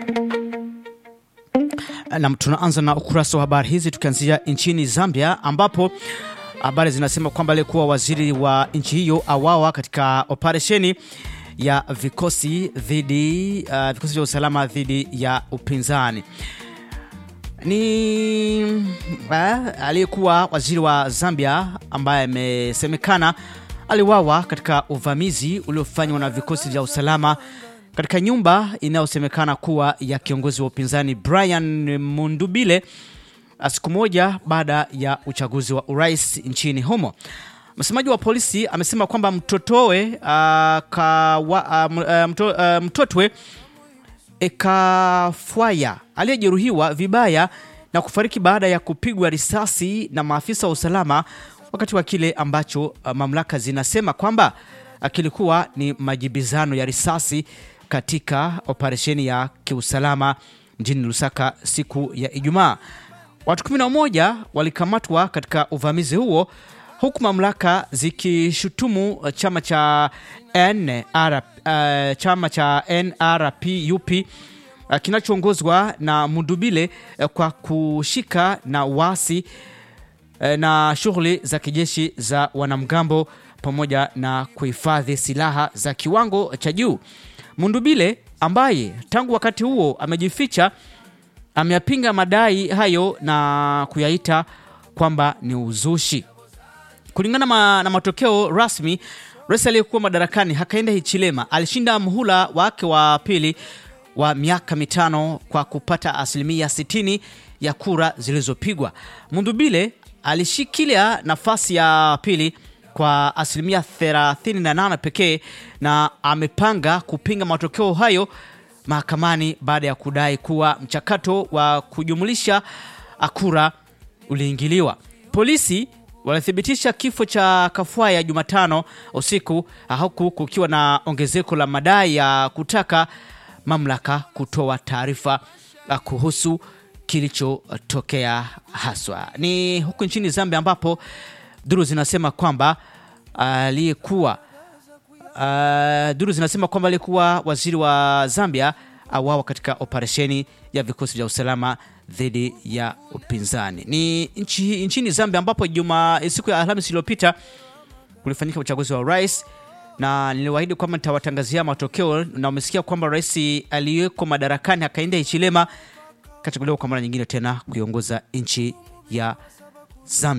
Nam, tunaanza na ukurasa wa habari hizi tukianzia nchini Zambia ambapo habari zinasema kwamba aliyekuwa waziri wa nchi hiyo awawa katika operesheni ya vikosi dhidi uh, vikosi vya usalama dhidi ya upinzani. Ni uh, aliyekuwa waziri wa Zambia ambaye amesemekana aliwawa katika uvamizi uliofanywa na vikosi vya usalama katika nyumba inayosemekana kuwa ya kiongozi wa upinzani Brian Mundubile siku moja baada ya uchaguzi wa urais nchini humo. Msemaji wa polisi amesema kwamba mtotowe uh, kawa, uh, mto, uh, mtotwe Ekafwaya aliyejeruhiwa vibaya na kufariki baada ya kupigwa risasi na maafisa wa usalama wakati wa kile ambacho uh, mamlaka zinasema kwamba uh, kilikuwa ni majibizano ya risasi katika operesheni ya kiusalama mjini Lusaka siku ya Ijumaa. Watu 11 walikamatwa katika uvamizi huo huku mamlaka zikishutumu chama cha NR, uh, chama cha NRPUP uh, kinachoongozwa na Mundubile uh, kwa kushika na wasi uh, na shughuli za kijeshi za wanamgambo pamoja na kuhifadhi silaha za kiwango cha juu. Mundubile ambaye tangu wakati huo amejificha ameyapinga madai hayo na kuyaita kwamba ni uzushi. Kulingana ma, na matokeo rasmi, rais aliyekuwa madarakani Hakainde Hichilema alishinda muhula wake wa pili wa miaka mitano kwa kupata asilimia 60 ya kura zilizopigwa. Mundubile alishikilia nafasi ya pili kwa asilimia 38 pekee na amepanga kupinga matokeo hayo mahakamani baada ya kudai kuwa mchakato wa kujumulisha kura uliingiliwa. Polisi walithibitisha kifo cha Kafwaya Jumatano usiku, huku kukiwa na ongezeko la madai ya kutaka mamlaka kutoa taarifa kuhusu kilichotokea haswa. Ni huku nchini Zambia ambapo duru zinasema kwamba aliyekuwa uh, duru zinasema kwamba aliyekuwa waziri wa Zambia awawa katika operesheni ya vikosi vya usalama dhidi ya upinzani. Ni nchi, nchini Zambia ambapo juma siku ya Alhamisi iliyopita kulifanyika uchaguzi wa rais na niliwaahidi kwamba nitawatangazia matokeo, na umesikia kwamba rais aliyeko madarakani Hakainde Hichilema kachaguliwa kwa mara nyingine tena kuiongoza nchi ya Zambia.